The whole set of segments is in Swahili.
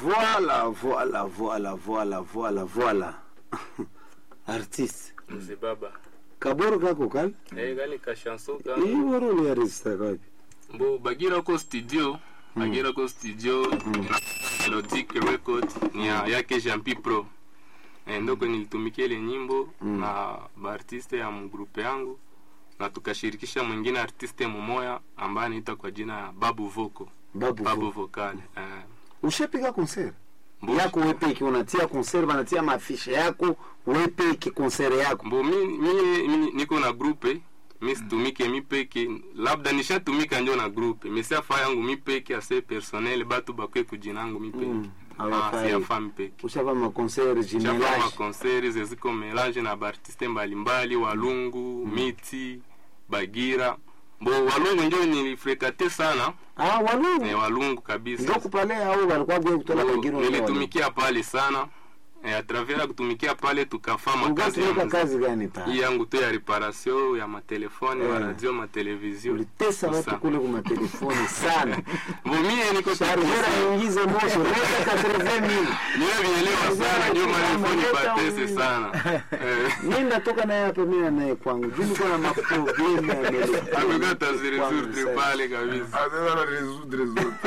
Voilà, voilà, voilà, voilà, voilà, voilà. Artiste. mzee baba Kaboro kako kali? eh gani ka chanson ka Hii waro ni artiste kwapi? mbo bagira ko studio bagira ko studio melodic record ni ya yake Jampi Pro eh, ndoko nilitumikia ile nyimbo na baartiste ya mgrupe yangu na tukashirikisha mwingine artiste mumoya ambaye anaita kwa jina ya Babu Voko Babu. Babu Babu. Vocal eh, Ushapiga concert? mbo- Yako wewe peke unatia concert, banatia mafishe yako wewe peke concert yako. mbo mi, mi, mi niko na grupe mi situmike mi peke labda nishatumika njo na grupe mesiafa yangu mi peke ase personnel batu bakwe kujinangu mi peke Mm, Ah, hawafai. siyafa mi peke Ushapa ma concert chapa jumelage. makonseri zeziko melange na baartiste mbalimbali walungu miti bagira bo walungu njo nilifrekate sana Ah, walu. eh, walungu kabisa Ndio kupale au walikuwa bwe kutola Bo, kagiro. nilitumikia pale sana eh, atravers ya kutumikia pale tukafa makazi ya Ugatumika muziki. kazi gani hii pa? yangu tu ya reparation ya matelefone Eh. ya radio matelevizio Ulitesa watu Sa- kule kwa matelefoni sana. bo mie niko Chargera ingize moto, leta 80000. niwe vielewa sana ndio malefoni Leta batese u- sana eh. Nenda toka naye hapa mimi naye kwangu. Juu niko na maproblemu ya melodi. amekata Kwangu zirizuri sasa. pale kabisa Anaweza résoudre zote.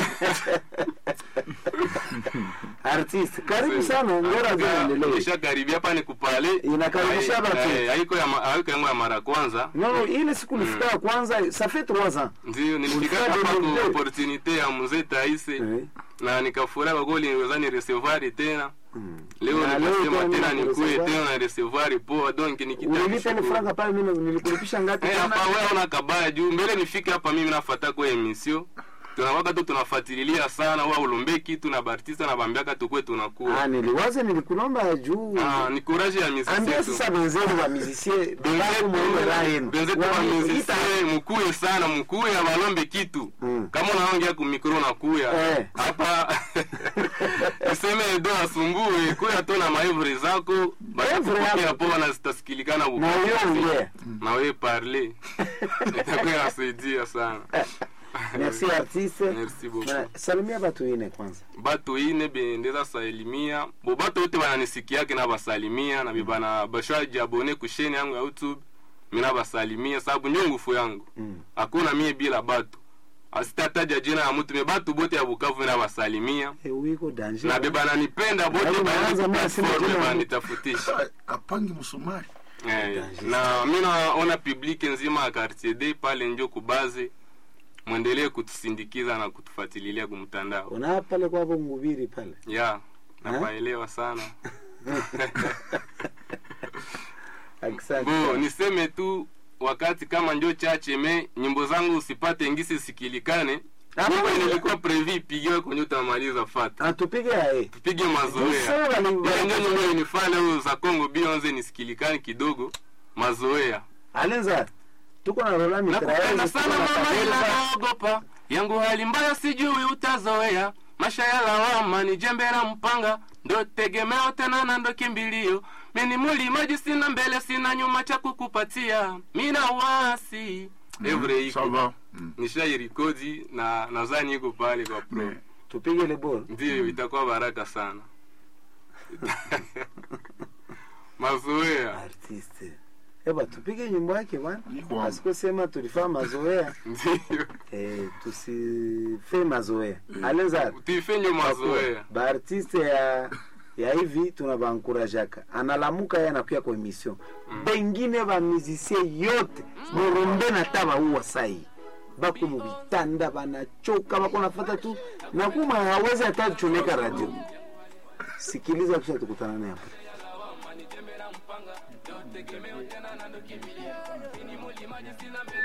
Artist, karibu sana, ngora ziendelee. nishakaribia hapa ni kupale Inakaribisha Hai- watu. eh, haiko ya ma- haiko yangu ya mara kwanza Non, ile siku nilifika ya kwanza, ça fait 3 ans. ndio nilifika Ulifika hapa demande. kwa opportunité ya mzee Taise Eh. na nikafurahi kwa kweli niweza ni recevoir tena Mm. leo Na leo nikasema tena tena mimi nikuye kurecevoir. tena na recevoir poa donc Ulilipa ni nikitaka franga pale mimi nilikulipisha ngapi? Eh, tena? hapa wewe una kabaya juu mbele nifike hapa mimi nafuata kwa emission tunawaka tu tunafuatilia sana wa ulombe kitu na bartista na bambiaka tukue tunakuwa Ah, niliwaza nilikulomba juu. ah ni courage ya muziki Ambia yetu sasa wenzenu wa musicien, belaku mwenye raha yenu. benzetu wa Wamekuita- musicien mukuye sana mukuye abalombe kitu Mm. kama unaongea ku mikro nakuya Eh. hapa useme edo asumbue kuya tu na maevre zako Evre batakupoke yako. hapo na zitasikilika Na wewe ongea. na wewe parle itakuwa inasaidia sana Merci artiste. Merci beaucoup. Na salimia watu ine kwanza. batu ine bendeza salimia bo batu wote bananisikiake na basalimia na bibana bashaji abone kusheni yangu ya youtube mina basalimia sababu ndio ngufu yangu Mm. hakuna mie bila batu asitataja jina ya mtu me batu bote ya bukavu mina basalimia Eh, wiko danger. na bebananipenda bote Yaani unaanza baani mimi nasema platform jina ya mtu. banitafutisha Ah, apangi msumari Eh, na mi naona publike nzima ya quartier d pale njo kubaze mwendelee kutusindikiza na kutufatililia kumtandao Una pale kwa hapo mhubiri pale. ya napaelewa sana Asante. bo niseme tu wakati kama njo chache me nyimbo zangu usipate ngisi sikilikane Ah, nyimbo ah, nilikuwa previ ipigiwe kwenye utamaliza fata Atupige ae. tupige mazoea Sawa ni ile njo nyimbo inifale huyo za Kongo Beyonce nisikilikane kidogo mazoea Alenza. Tuko na Rola nakupenda sana mama ila Mitraezi. naogopa yangu hali mbaya sijui utazoea masha ya lawama ni jembe la mpanga ndo tegemeo tena na ndo kimbilio mini mulimaji sina mbele sina nyuma cha kukupatia mina wasi evre ça iko va Mm. nishairikodi na nadhani iko pale kwa pro Mais Tupige le ball. ndiyo itakuwa baraka sana mazoea Artiste. Eba tupige nyimbo yake bwana. Iko. Asikosema tulifanya mazoea. ndiyo Eh, tusife mazoea. Alenza. tifenye mazoea baartiste ya ya hivi tunabankurajaka analamuka ye anakuya kwa emission bengine bamusisie yote morombe na taba uwa sai bako mubitanda banachoka bako nafata tu nakuma hawezi hata chomeka radio sikiliza kisha tukutana naye hapo